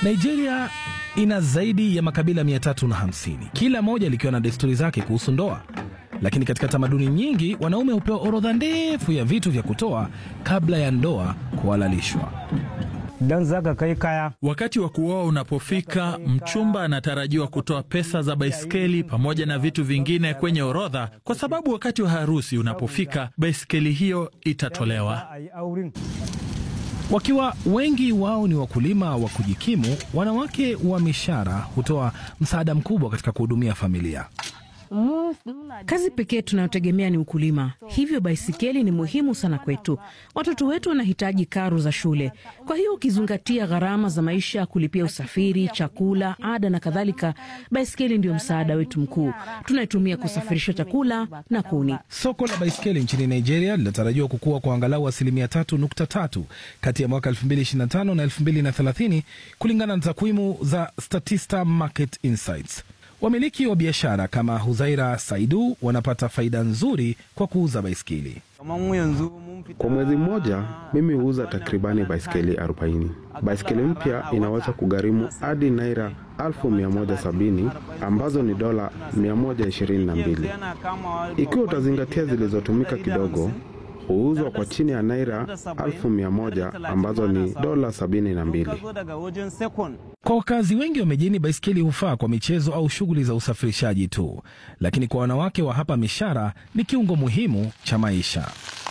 Nigeria ina zaidi ya makabila 350 kila moja likiwa na desturi zake kuhusu ndoa, lakini katika tamaduni nyingi wanaume hupewa orodha ndefu ya vitu vya kutoa kabla ya ndoa kuhalalishwa. don zaka kai kaya Wakati wa kuoa unapofika, mchumba anatarajiwa kutoa pesa za baiskeli pamoja na vitu vingine kwenye orodha, kwa sababu wakati wa harusi unapofika, baiskeli hiyo itatolewa. a yi auren Wakiwa wengi wao ni wakulima wa kujikimu, wanawake wa mishara hutoa msaada mkubwa katika kuhudumia familia. Kazi pekee tunayotegemea ni ukulima, hivyo baisikeli ni muhimu sana kwetu. Watoto wetu wanahitaji karo za shule, kwa hiyo ukizingatia gharama za maisha, kulipia usafiri, chakula, ada na kadhalika, baisikeli ndio msaada wetu mkuu. Tunaitumia kusafirisha chakula na kuni. Soko la baiskeli nchini Nigeria linatarajiwa kukua kwa angalau asilimia 3.3 kati ya mwaka 2025 na 2030 kulingana na takwimu za Statista Market Insights. Wamiliki wa biashara kama Huzaira Saidu wanapata faida nzuri kwa kuuza baiskeli. Kwa mwezi mmoja mimi huuza takribani baiskeli 40. Baiskeli mpya inaweza kugharimu hadi naira 1170 ambazo ni dola 122. Ikiwa utazingatia zilizotumika kidogo, huuzwa kwa chini ya naira 1100 ambazo ni dola 72. Kwa wakazi wengi wa mijini, baiskeli hufaa kwa michezo au shughuli za usafirishaji tu, lakini kwa wanawake wa hapa Mishara ni kiungo muhimu cha maisha.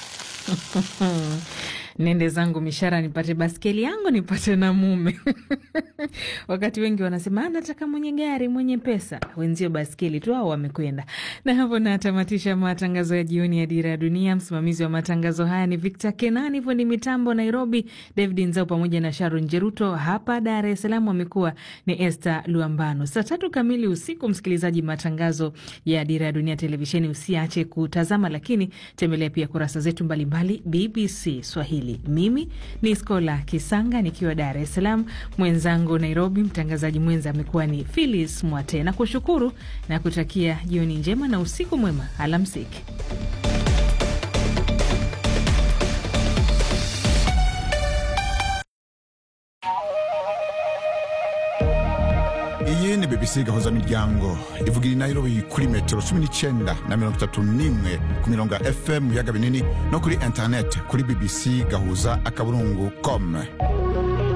Nende zangu Mishara nipate baskeli yangu nipate na mume. Wakati wengi wanasema "Ah, nataka mwenye gari mwenye pesa, wenzio baskeli tu au wamekwenda. Na hapo natamatisha matangazo ya jioni ya Dira ya Dunia. Msimamizi wa matangazo haya ni Victor Kenani, fundi mitambo Nairobi David Nzao pamoja na Sharon Jeruto. Hapa Dar es Salaam wamekuwa ni Esther Luambano. Saa tatu kamili usiku, msikilizaji, matangazo ya Dira ya Dunia televisheni usiache kutazama, lakini tembelea pia kurasa zetu mbalimbali BBC Swahili. Mimi ni Skola Kisanga nikiwa Dar es Salaam, mwenzangu Nairobi, mtangazaji mwenza amekuwa ni Philis Mwate, na kushukuru na kutakia jioni njema na usiku mwema. Alamsiki. iyi ni bbc gahuza miryango ivugira i nairobi kuri metero cumi n'icyenda na mirongo itatu n'imwe ku mirongo ya fm mu biyaga binini no kuri interineti kuri bbc gahuza akaburungu com